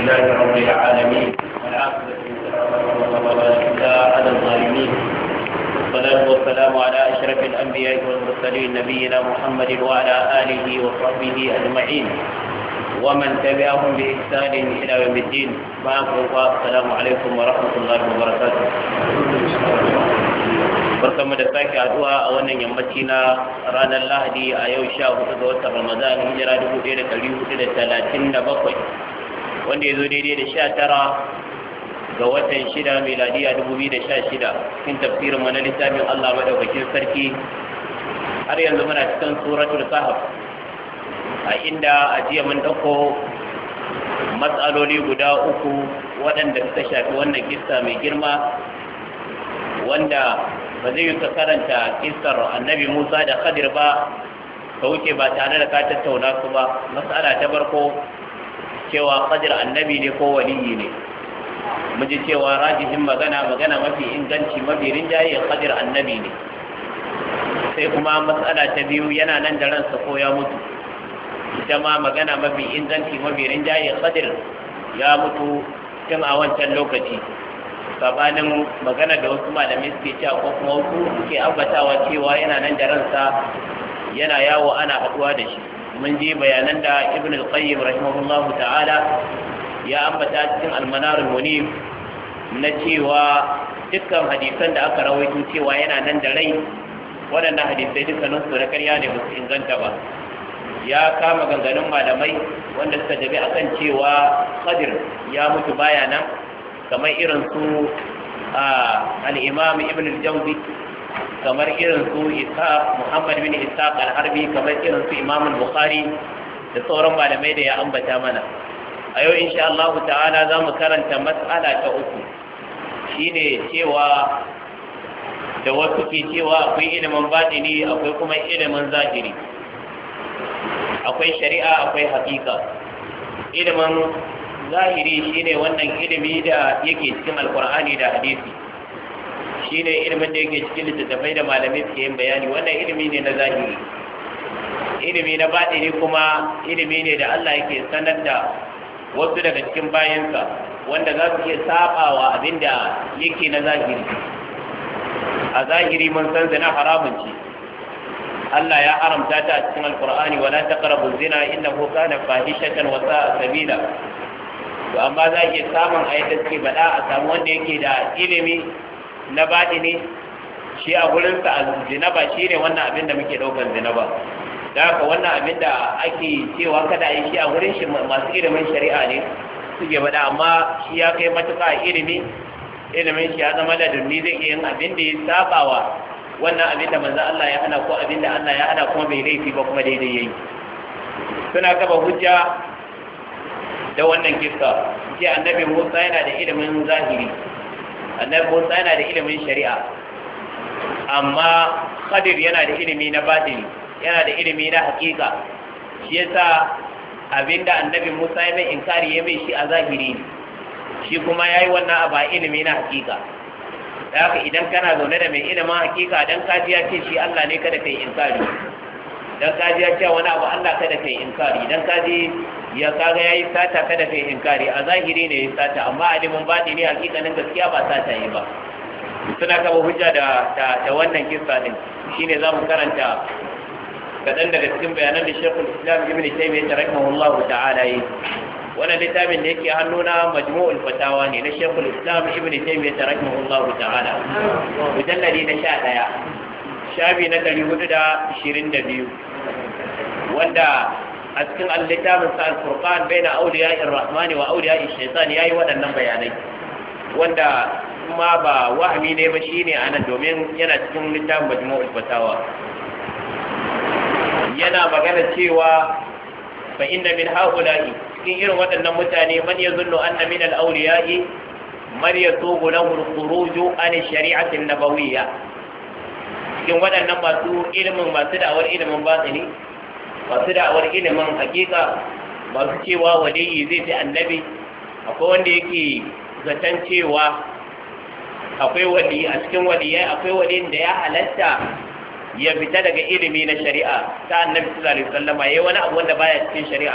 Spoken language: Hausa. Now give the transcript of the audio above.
لله رب العالمين والعاقبة على الظالمين والصلاة والسلام على أشرف الأنبياء والمرسلين نبينا محمد وعلى آله وصحبه أجمعين ومن تبعهم بإحسان إلى يوم الدين معكم السلام عليكم ورحمة الله وبركاته barkamu da sake haduwa a wannan yammaci na ranar lahadi a yau sha hudu ga watan ramadan hijira dubu ɗaya da ɗari hudu da talatin da bakwai wanda ya zo daidai da sha tara ga watan shida miladiya dubu biyu da sha shida cikin tafsirin mana littafin allah madaukakin sarki har yanzu muna cikin suratul kahf a inda a jiya mun ɗauko matsaloli guda uku waɗanda suka shafi wannan kissa mai girma wanda ba zai yi ka karanta kisar annabi musa da khadir ba ka wuce ba tare da ka tattauna su ba matsala ta barko cewa khadir annabi ne ko waliyi ne mu ji cewa rajihin magana magana mafi inganci mafi rinjaye khadir annabi ne sai kuma matsala ta biyu yana nan da ransa ko ya mutu ita ma magana mafi inganci mafi rinjaye khadir ya mutu tun a wancan lokaci sabanin magana da wasu malamai suke cewa ko kuma wasu suke ambatawa cewa yana nan da ransa yana yawo ana haduwa da shi mun ji bayanan da ibn al-qayyim rahimahullahu ta'ala ya ambata cikin al-manar al-munif na cewa dukkan hadisan da aka rawaito cewa yana nan da rai waɗannan hadisai dukkanin su na ƙarya ne ba su inganta ba ya kama ganganun malamai wanda suka jabi akan cewa qadir ya mutu baya nan kamar irin su al'imam ibn al-jawzi kamar irin su ishaq muhammad bin ishaq al-harbi kamar irin su imam al-bukhari da sauran malamai da ya ambata mana a yau insha Allah ta'ala za mu karanta matsala ta uku shine cewa da wasu ke cewa akwai ilimin batini akwai kuma ilimin zahiri akwai shari'a akwai hakika ilimin zahiri shine wannan ilimi da yake cikin alkur'ani da hadisi shine ilimin da yake cikin littattafai da malamai suke yin bayani wannan ilimi ne na zahiri ilimi na baɗini kuma ilimi ne da Allah yake sanar da wasu daga cikin bayansa wanda za su iya sabawa abin da yake na zahiri a zahiri mun san zina haramun ce Allah ya haramta ta a cikin alkur'ani wala taqrabu zina innahu kana fahishatan wa sa'a sabila to amma za iya samun a yadda suke faɗa a samu wanda yake da ilimi na baɗi ne shi a gurinsa a zina ba shi ne wannan abin da muke ɗaukar zina ba da haka wannan abin da ake cewa kada a yi shi a gurin shi masu ilimin shari'a ne suke faɗa amma shi ya kai matuƙa a ilimi ilimin shi ya zama da dunni zai iya yin abin da ya sabawa wannan abin da manzo Allah ya hana ko abin da Allah ya hana kuma bai laifi ba kuma daidai yayi suna kafa hujja da wannan kissa ce annabi Musa yana da ilimin zahiri annabi Musa yana da ilimin shari'a amma Khadir yana da ilimi na batini yana da ilimi na hakika shi yasa abinda annabi Musa ya mai inkari ya mai shi a zahiri shi kuma yayi wannan a ilimi na hakika haka idan kana zaune da mai ilimin hakika dan kaji ya ce shi Allah ne kada kai inkari dan kaji ya ce wani abu Allah kada kai inkari dan kaji ya kaga yayi sata kada kai inkari a zahiri ne ya sata amma alimin baɗi ne hakikanin gaskiya ba sata yi ba suna kaba hujja da da wannan kissa din shine zamu karanta kadan daga cikin bayanan da Sheikhul Islam Ibn Taymiyyah rahimahullahu ta'ala yi wannan littafin da yake hannuna majmu'ul fatawa ne na Sheikhul Islam Ibn Taymiyyah rahimahullahu ta'ala mujalladi na 11 shafi na 422 wanda a cikin littafin sa al-furqan baina awliya ar-rahman wa awliya ash-shaytan yayi waɗannan bayanai wanda kuma ba wahmi ne ba shine anan domin yana cikin littafin majmu'ul fatawa yana magana cewa fa inna min haula'i cikin irin waɗannan mutane man yazunnu anna min al-awliya'i man yatubu lahu al-khuruj an ash-shari'ati an-nabawiyya cikin waɗannan masu ilimin masu da'awar ilimin batini masu da'awar ilimin hakika masu cewa waliyi zai fi annabi akwai wanda yake zaton cewa akwai wali a cikin waliyai akwai waliyin da ya halatta ya fita daga ilimi na shari'a ta annabi sallallahu alaihi wasallam yayi wani abu wanda baya cikin shari'a